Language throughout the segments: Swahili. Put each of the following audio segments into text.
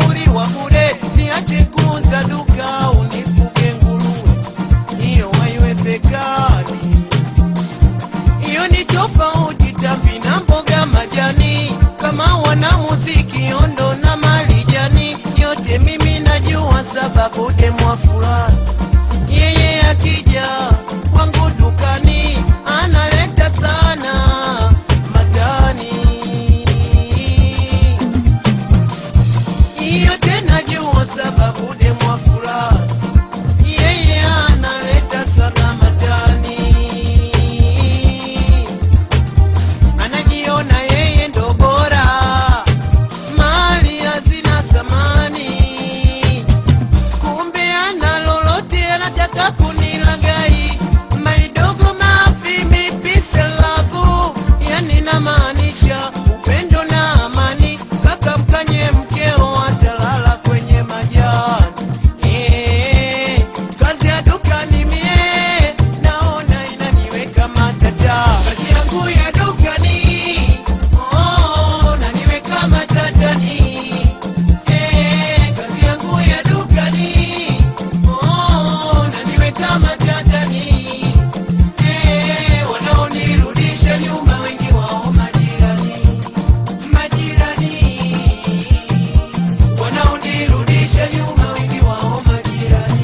ushauri wa bure, niache kuuza duka unifuge nguruwe, hiyo haiwezekani. Hiyo ni tofauti tambi na mboga majani, kama wana muziki ondo na malijani, yote mimi najua sababu demwa fulani yeye akija kwangu dukani analeta sana matani hiyo tena jua sababu demwa fulani yeye analeta sana matani anajiona yeye ndo bora mali hazina thamani kumbe ana lolote anataka kunilagai maidogo mafi mipise labu yani namaanisha upendo na amani kaka mkanye mkeo atalala kwenye majani Eh, kazi ya dukani mie naona inaniweka matata kazi yangu ya dukani oh, naniweka matatani Eh, kazi yangu ya dukani oh, naniweka matatani Eh, wanaonirudisha nyuma wengi wao majirani majirani wanaonirudisha nyuma wengi wao majirani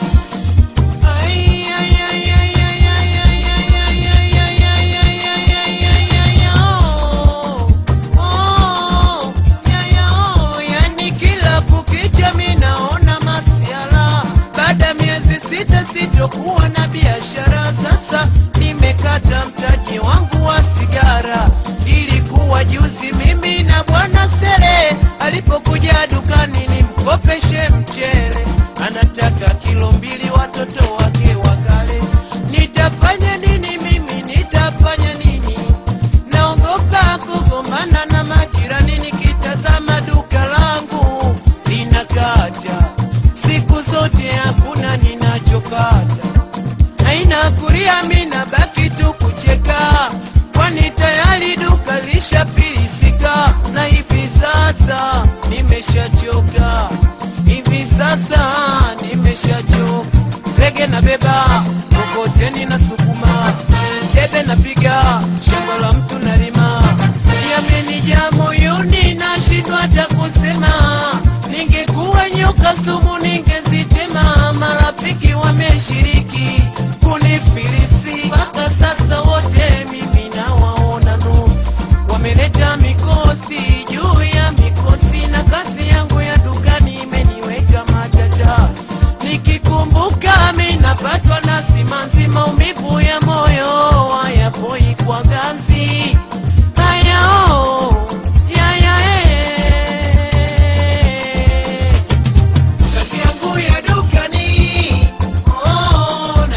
Ai, ai, ai, ai, ai, ai, ai, ai, ai, ai, ai, ai, ai, ai, ai, ai, ai, oh. Oh, ya, ya, oh, yani kila kukicha mi naona masiala baada ya miezi sita sitokuwa na biashara sasa nimekata mtaji wangu wa sigara ilikuwa juzi mimi na bwana sere alipokuja dukani nimkopeshe mchele anataka kilo mbili watoto wake wakale nitafanya nini mimi nitafanya nini naogopa kugombana na majirani nikitazama duka langu linakata siku zote hakuna ninachopata haina kuria mina baki tu kucheka kwani tayari duka lishafilisika na hivi sasa nimeshachoka hivi sasa nimeshachoka zege na beba kokoteni na sukuma debe napiga shamba la mtu nalima yamenijaa moyoni nashindwa hata kusema ningekuwa nyoka sumu ningezitema marafiki wameshiriki kunifilisi mpaka sasa wote mimi nawaona nusu wameleta mikosi juu ya mikosi na kazi yangu ya dukani imeniweka matata nikikumbuka mi napatwa na simanzi maumivu ya moyo hayapoi kwa ganzi hayao yaya kazi yangu ya dukani oh,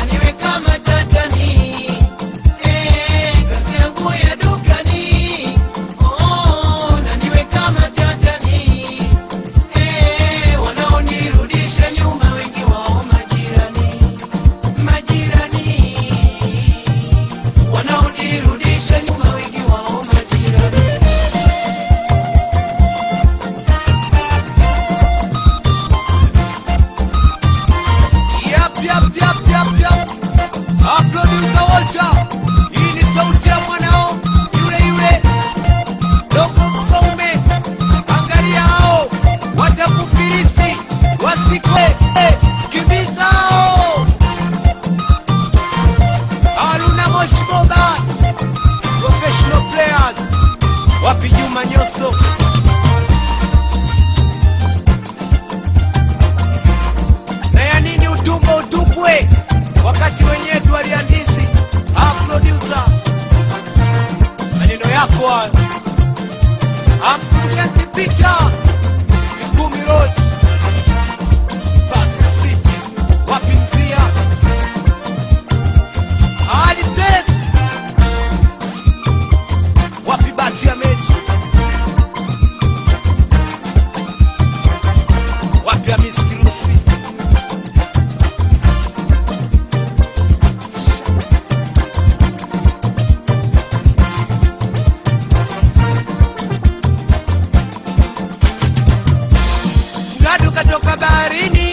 baharini